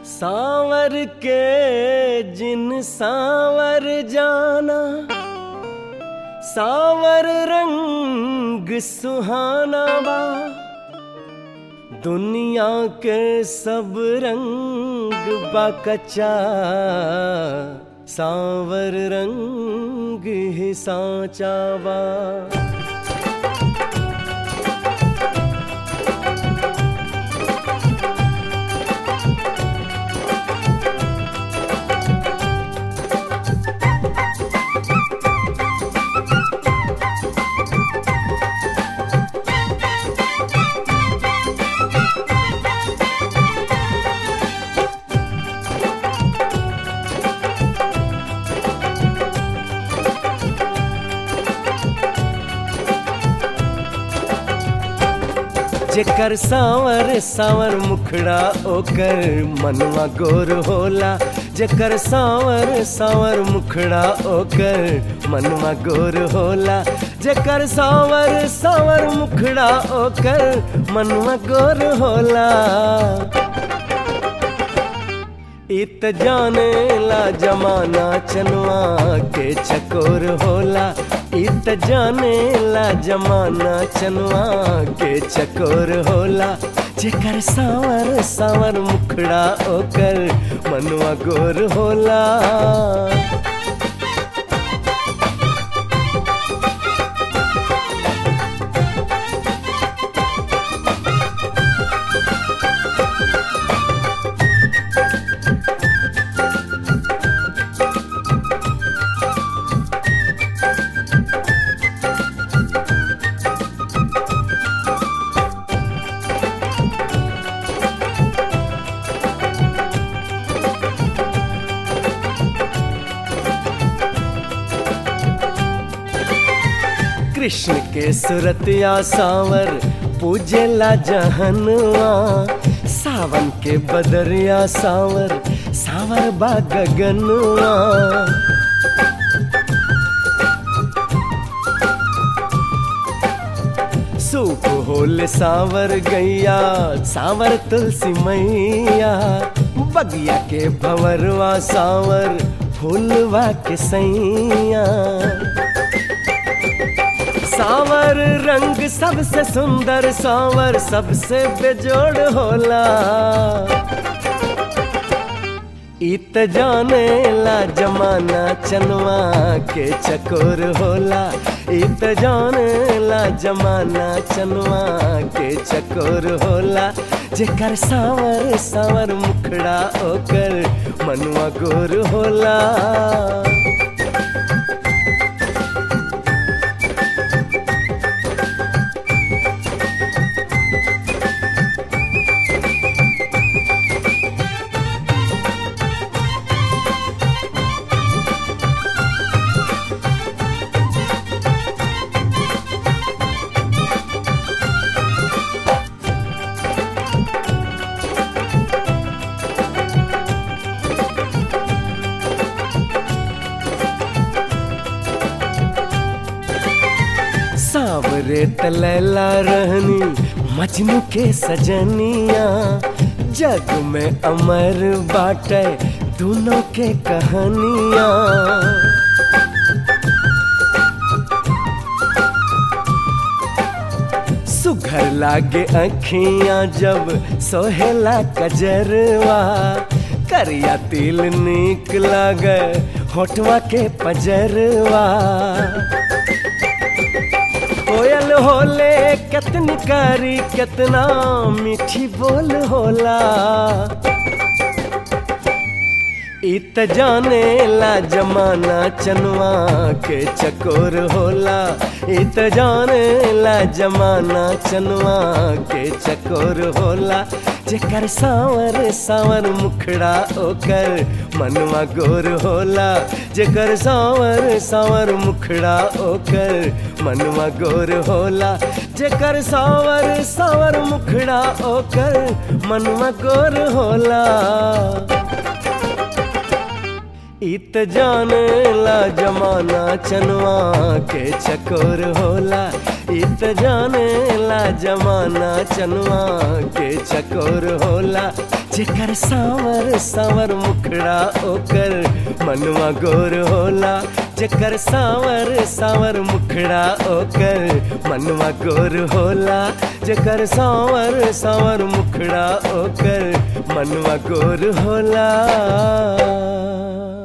सांवर के जिन सांवर जाना सांवर रंग सुहाना बा दुनिया के सब रंग बा कच्चा सांवर रंग ही सांचा बा जेकर सांवर सांवर मुखड़ा ओकर मनवा गोर होला जेकर सांवर सांवर मुखड़ा ओकर मनवा गोर होला जेकर सांवर सांवर मुखड़ा ओकर मनवा गोर होला इत जाने ला जमाना चनवा के चकोर होला इत जाने ला जमाना चनवा के चकोर होला जेकर सांवर सांवर मुखड़ा ओकर मनवा गोर होला कृष्ण के सुरतिया सावर पूजेला जहनवा सावन के बदरिया सावर सावर बा गगनवा सूप होल सावर गैया सावर तुलसी मैया बगिया के भंवरवा सावर फूलवा के सैया सावर रंग सबसे सुंदर सावर सबसे बेजोड़ होला इत जाने ला जमाना चनवा के चकोर होला इत जाने ला जमाना चनवा के चकोर होला जेकर सावर सावर मुखड़ा ओकर मनवा गोर होला सावरे तलैला रहनी मजनू के सजनिया जग में अमर बाटे दोनों के कहानिया सुघर लागे अखियां जब सोहेला कजरवा करिया तिल निक लागे होठवा के पजरवा कोयल होले कितनी कारी कितना मीठी बोल होला इत जाने ला जमाना चनवा के चकोर होला इत जाने ला जमाना चनवा के चकोर होला जेकर सावर सावर मुखड़ा ओकर मनवा गोर होला जेकर सावर सावर मुखड़ा ओकर मनवा गोर होला जेकर सावर सावर मुखड़ा ओकर मनवा गोर होला इत जाने ला जमाना चनवा के चकोर होला इत जाने ला जमाना चनवा के चकोर होला जेकर सावर सावर मुखड़ा ओकर मनवा गोर होला जेकर सावर सावर मुखड़ा ओकर मनवा गोर होला जेकर सावर सावर मुखड़ा ओकर मनवा गोर होला